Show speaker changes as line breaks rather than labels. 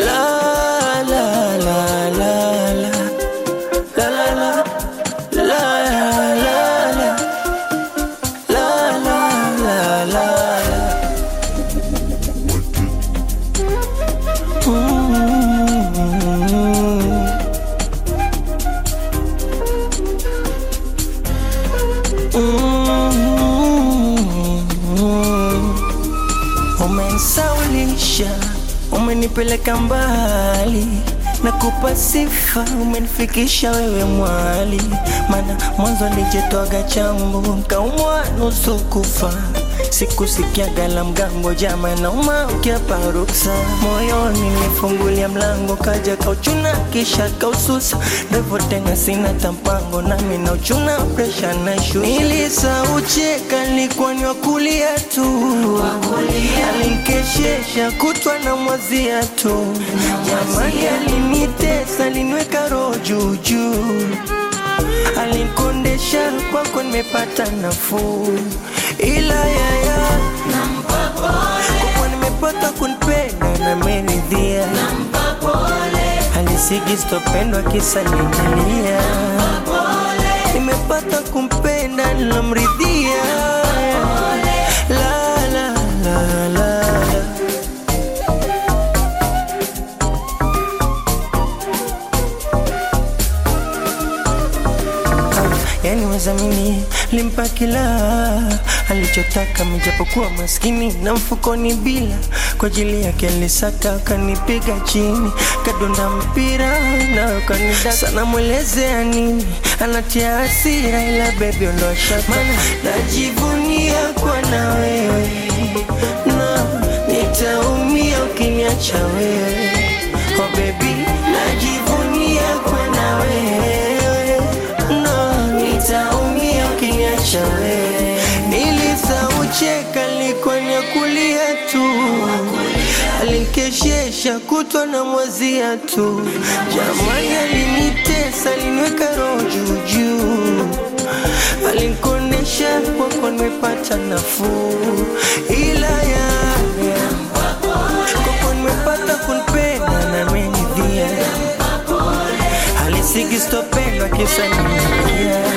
La la la la la la la la la la la la la la la Mm. Mm. Umenisaulisha, umenipeleka mbali na kupa sifa, umenifikisha wewe mwali, mana mwanzo nijetwaga chambo nkaumwa nusu kufa sikusikiaga la mgambo jama nauma ukiapa ruksa moyoni nifungulia mlango kaja kauchuna kisha kaususa ndevo tena sina tampango nami nauchuna presha na shu nilisaucheka nilikuwa ni wakulia tu alinkeshesha kutwa na mwazia tu jamani alinitesa aliniweka roho juujuu alinkondesha kwako nimepata nafuu ila yaya kwako nimepata kunipenda na meridhia alisigi stopendwa kisa ninalia nimepata kumpenda nilamridhia la la la la la yani wezamini limpa kila alichotaka mijapokuwa maskini na mfukoni bila kwa ajili yake alisaka kanipiga chini kadonda mpira na kanida sana mwelezea nini anatia hasira ila bebi ondosha mana najivunia kwa na wewe na nitaumia ukiniacha wewe oh baby najivunia kwa na wewe no nitaumia ukiniacha wewe nilisaucheka likuwa kulia tu alinkeshesha kutwa na mwazia tu jamani alinitesa aliniweka roho juujuu alinkondesha kwako nimepata nafuu ila ya kwako nimepata kunipenda na menidhia alisigi stopendwa kisa nimelia